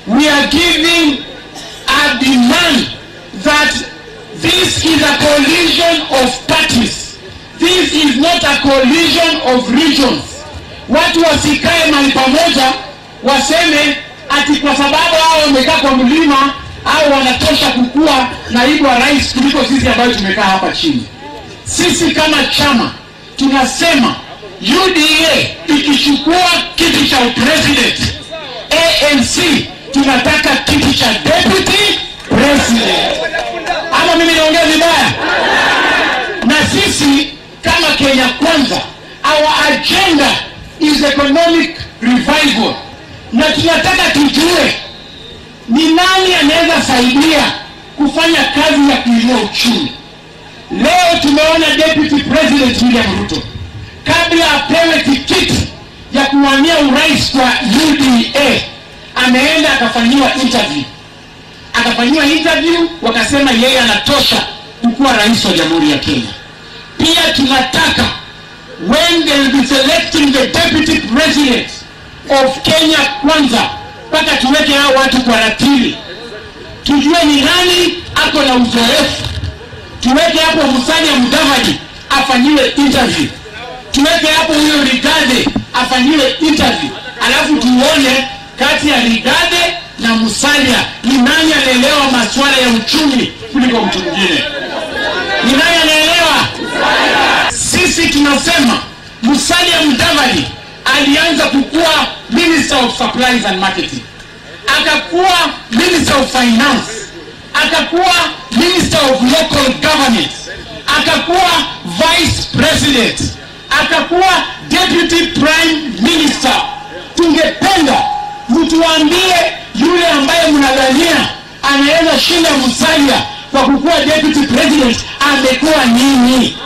we are giving a demand that this is a coalition of parties. This is not a coalition of regions. Watu wasikae mahali pamoja waseme ati kwa sababu hao wamekaa kwa mlima au wanatosha kukuwa naibu wa rais kuliko sisi ambayo tumekaa hapa chini. Sisi kama chama tunasema UDA ikichukua kiti cha upresident, ANC tunataka kiti cha deputy president. Ama mimi naongea vibaya? Na sisi kama Kenya Kwanza, our agenda is economic revival, na tunataka tujue ni nani anaweza saidia kufanya kazi ya kuinua uchumi. Leo tumeona deputy president William Ruto kabla apewe tikiti ya kuwania urais kwa UDA ameenda akafanyiwa interview, akafanyiwa interview, wakasema yeye anatosha kukuwa rais wa jamhuri ya Kenya. Pia tunataka when they will be selecting the deputy president of Kenya Kwanza, mpaka tuweke hao watu kwa ratili, tujue ni nani ako na uzoefu tuweke hapo Musalia Mudavadi afanyiwe interview, tuweke hapo huyo Rigade afanyiwe interview, alafu tuone kati ya Rigade na Musalia ni nani anaelewa masuala ya uchumi kuliko mtu mwingine. Ni nani anaelewa? Sisi tunasema Musalia Mudavadi alianza kukuwa Minister of Supplies and Marketing, akakuwa Minister of Finance, akakuwa Minister of Local Government, akakuwa Vice President, akakuwa Deputy Prime Minister. Tungependa mtuambie yule ambaye mnadhania anaweza shinda Musalia kwa kukuwa Deputy President amekuwa nini?